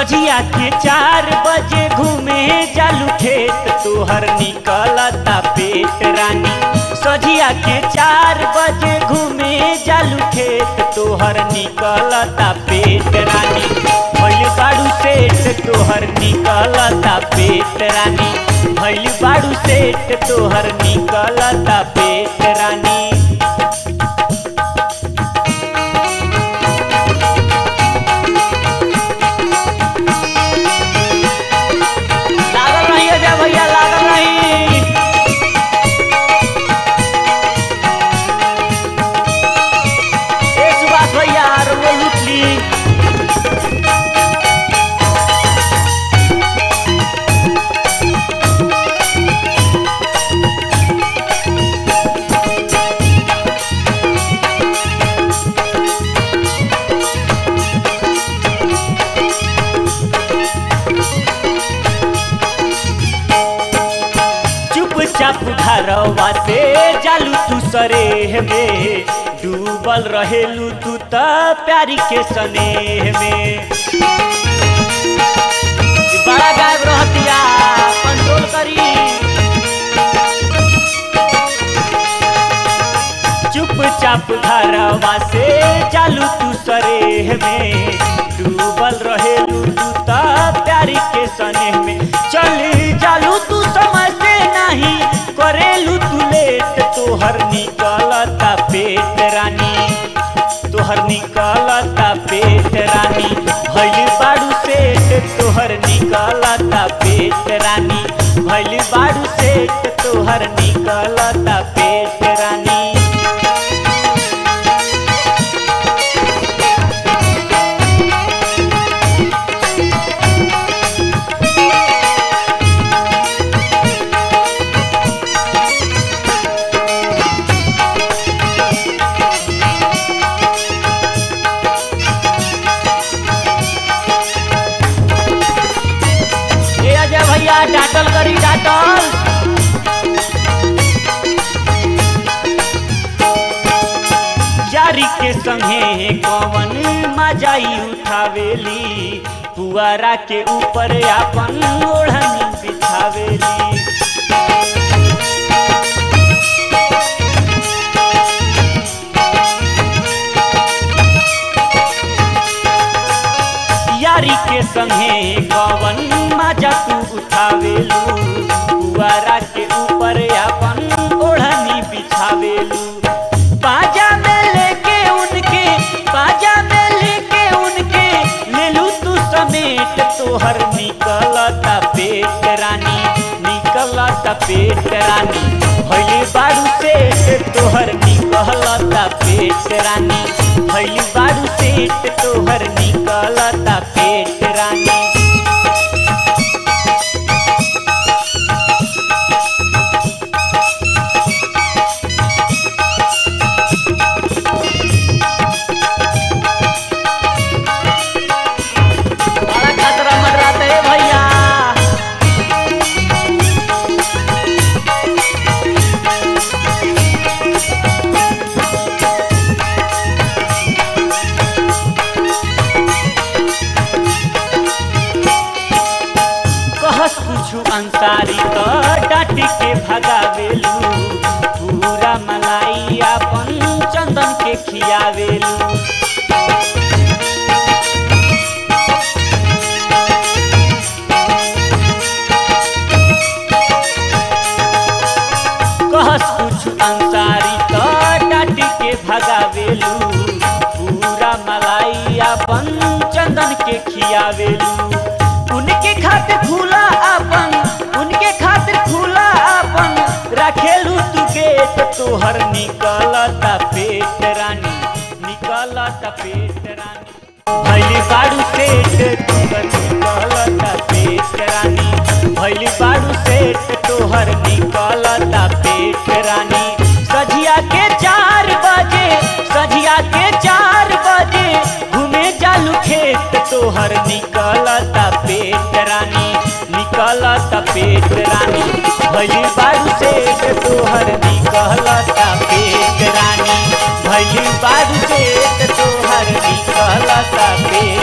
सझिया के चार बजे घूमे जालू खेत तोहर निकलता पेट रानी सझिया के चार बजे घूमे जालू खेत तोहर निकलता पेट रानी भैल बाड़ू सेठ तोहर निकलता पेट रानी भैल बाड़ू सेठ तोहर निकलता पेट रानी लागल रही अजय भैया लागल रही ए सुभाष भैया रोलो लूट ली चुपचाप घरवा से जालू तू सरेह में डूबल रहेलू तू त प्यारी के स्नेह में बड़ा गायब रहतिया कंट्रोल करी चुपचाप घरवा से चालू तू सरेह में डूबल रहेलू तू त प्यारी के स्नेह में चली चालू तू समय से नहीं करेलू तू लेट तोहर निकलता पेट रानी तोहर निकलता पेट रानी भैल बाड़ू सेठ तोहर निकलता पेट रानी भैल बाड़ू सेठ तोहर निकलता पेट रानी ए अजय भैया डाटल करी डाटल जारी के संगे कवन मजाई उठावेली पुआरा के ऊपर अपन ओढ़नी बिछावेली यारी के संगे कवन मजा तू उठावेलू पुआरा के ऊपर अपन ओढ़नी बिछावेलू बाजा में लेके उनके बाजा में लेके उनके लेलू तू समेट तोहर निकलता पेट रानी निकलता पेट रानी भैली बाड़ू सेठ तोहर निकलता पेट रानी भैली बाड़ू सेठ तोहर निकलता पेट रानी बड़ा खतरा मंडराता है भैया कहस कुछु अंसारी तो डाटी के भगावेलू पूरा मलाई अपन चंदन के खियावेलू कहस कुछ अंसारी तो डाटी के भगावेलू पूरा मलाई अपन चंदन के खियावेलू उनके खातिर खुला अपन उनके खातिर खुला अपन रखेलू तू गेट तोहर निकलता पेट रानी निकलता पेट रानी भैली बाड़ू सेठ तोहर निकलता पेट रानी भैली बाड़ू सेठ तोहर निकलता पेट रानी सझिया के चार बजे सझिया के चार बजे घूमे जालू खेत तोहर निकलता पेट रानी निकलता पेट रानी भैली बाड़ू सेठ तोहर निकलता पेट रानी भैली बाड़ू सेठ तोहर निकलता पेट